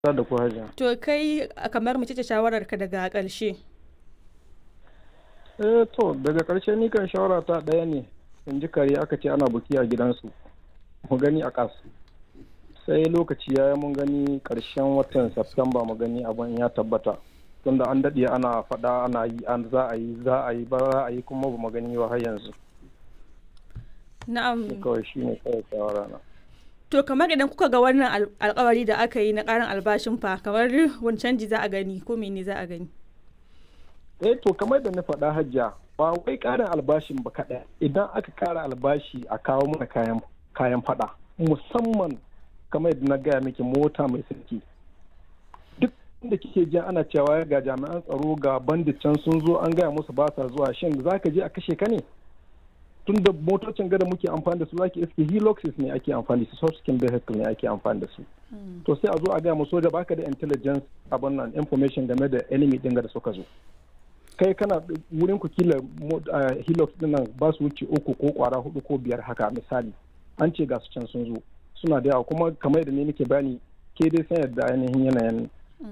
da ku hajiya. To kai kamar mace ce shawararka daga ƙarshe. Eh to daga ƙarshe ni kan shawara ta ɗaya ne in ji kare aka ce ana buki a gidansu mu gani a ƙas sai lokaci ya yi mun gani ƙarshen watan Septemba mu gani abin ya tabbata tunda an daɗe ana faɗa ana yi an za a yi za a yi ba za a yi kuma ba mu gani ba har yanzu Na'am. kawai shi ne kawai shawara na. To kamar idan kuka ga wannan al- alkawari da aka yi na ƙarin albashin fa kamar wani canji za a gani ko mene za a gani? eh to kamar da na faɗa hajja ba wai ƙarin albashin ba kaɗai idan aka ƙara albashi a kawo mana kayan kayan faɗa musamman kamar yadda na gaya miki mota mai sarki duk da kike jin ana cewa ga jami'an tsaro ga bandit can sun zo an gaya musu ba sa zuwa shin za ka je a kashe ka ne tun da motocin gada muke amfani da su zaki iske heloxes ne ake amfani da su subskin vehicle ne ake amfani da su to sai a zo a gaya mu soja baka da intelligence abin nan information game da enemy din da suka zo kai kana wurin ku kila hilux din nan ba su wuce uku ko kwara hudu ko biyar haka misali an ce ga su can sun zo suna da yawa kuma kamar yadda ne nake bani ke dai san yadda ainihin yanayin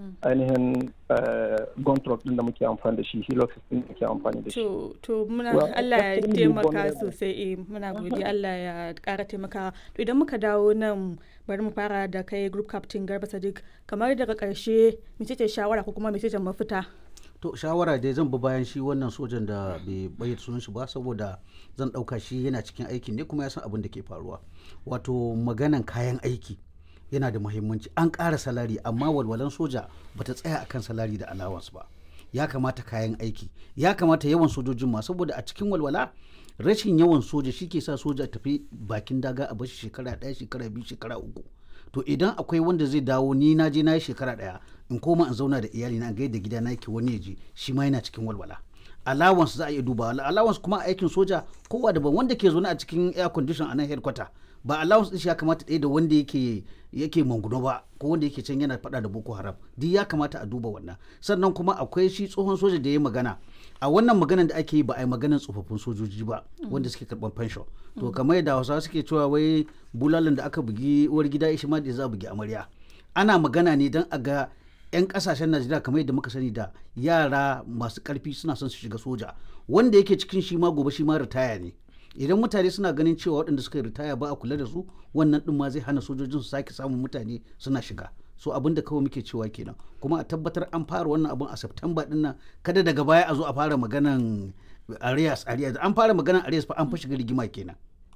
ainihin gun truck din da muke amfani da shi hilux din da muke amfani da shi To to muna Well, Allah ya extremely taimaka vulnerable. sosai eh muna godiya Allah ya ƙara taimaka. To idan muka dawo nan bari mu fara da kai group captain Garba Sadiq kamar daga ƙarshe mece ce shawara ko kuma mece ce mafita? to shawara dai zan bi bayan shi wannan sojan da bai bayyana sunan shi ba saboda zan ɗauka shi yana cikin aiki ne kuma ya san abin da ke faruwa wato maganan kayan aiki yana da muhimmanci an ƙara salari amma walwalan soja bata tsaya akan salari da allowance ba ya kamata kayan aiki ya kamata yawan sojojin ma saboda a cikin walwala rashin yawan soja shi ke sa soja tafi bakin daga a bashi shekara ɗaya shekara biyu shekara uku to idan akwai wanda zai dawo ni na je na yi shekara ɗaya in koma in zauna da iyali na ga yadda gida na yake wani ya je shi ma yana cikin walwala allowance za a iya duba allowance kuma a aikin soja kowa daban wanda ke zaune a cikin air condition a nan headquarter ba allowance din shi ya kamata ɗaya da wanda yake yake manguno ba ko wanda yake can yana faɗa da boko haram duk ya kamata a duba wannan sannan kuma akwai shi tsohon soja da ya magana a wannan maganan da ake yi ba a yi maganan tsofaffin sojoji ba wanda suke karɓar pension to kamar yadda hausawa suke cewa wai bulalan da aka bugi uwar gida shi ma da za a bugi amarya ana magana ne don a ga 'yan kasashen najeriya kamar yadda muka sani da yara masu karfi suna son su shiga soja wanda yake cikin shi ma gobe shi ma ritaya ne idan mutane suna ganin cewa waɗanda suka yi ritaya ba a kula da su wannan ɗin ma zai hana sojojin su sake samun mutane suna shiga so abin da kawai muke cewa kenan kuma a tabbatar an fara wannan abin a september ɗin nan kada daga baya a zo a fara maganan arias arias an fara maganan arias fa an fa shiga rigima kenan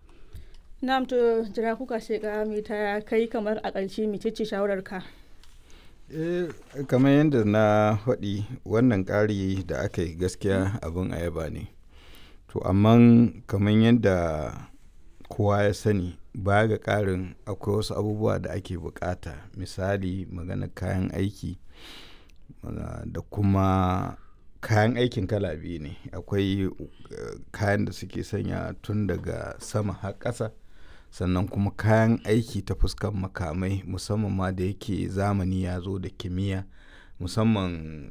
Na'am to jira kuka sheka mai ta kai kamar a ƙarshe mece ce shawararka? Eh, kamar yadda na faɗi wannan ƙari da aka yi gaskiya abin ayaba ne to amma kamar yadda kowa ya sani baya ga ƙarin akwai wasu abubuwa da ake bukata misali magana kayan aiki uh, da kuma kayan aikin kala biyu ne akwai uh, kayan da suke sanya tun daga sama har ƙasa sannan kuma kayan aiki ta fuskan makamai musamman ma da yake zamani ya zo da kimiyya musamman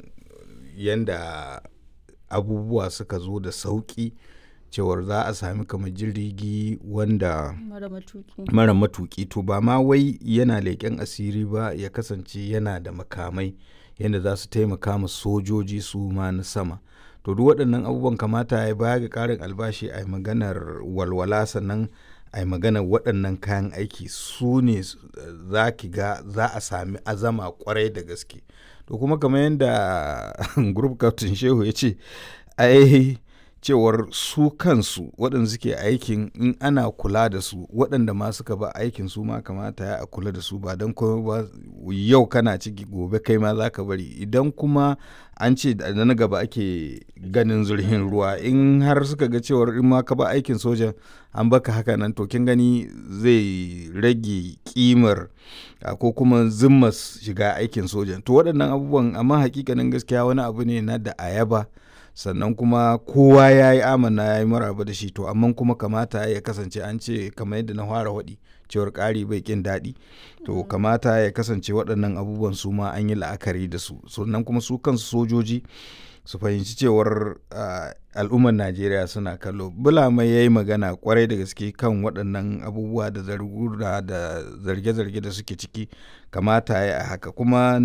yadda abubuwa suka zo da sauƙi cewar za a sami kamar jirgi wanda Mara matuki. mara matuƙi to ba ma wai yana leƙen asiri ba ya kasance yana da makamai yadda za su taimaka ma sojoji su ma na sama to duk waɗannan abubuwan kamata ya baya ga ƙarin albashi a yi maganar walwala sannan a yi maganar waɗannan kayan aiki su ne za ki ga za a sami azama kwarai da gaske to kuma kamar yadda group captain shehu ya ce ai cewar su kansu waɗanda suke aikin in ana kula da su waɗanda ma suka ba aikin su ma kamata ya a kula da su ba don kuma ba yau kana ciki gobe kai ma za ka bari idan kuma an ce da na gaba ake ganin zurhin ruwa in har suka ga cewar in ma ka ba aikin sojan an baka haka nan to kin gani zai rage kimar a, ko kuma zimmas shiga aikin sojan to waɗannan abubuwan amma hakikanin gaskiya wani abu ne na da ayaba sannan kuma kowa ya yi amana ya yi maraba da shi to amma kuma kamata ya kasance an ce kamar yadda na fara waɗi cewar ƙari bai ƙin daɗi to kamata ya kasance waɗannan abubuwan su ma an yi la'akari da su sannan kuma su kansu sojoji su fahimci cewar al'ummar najeriya suna kallo bulama ya yi magana kwarai da gaske kan waɗannan abubuwa da zargura da zarge-zarge da suke ciki kamata ya haka kuma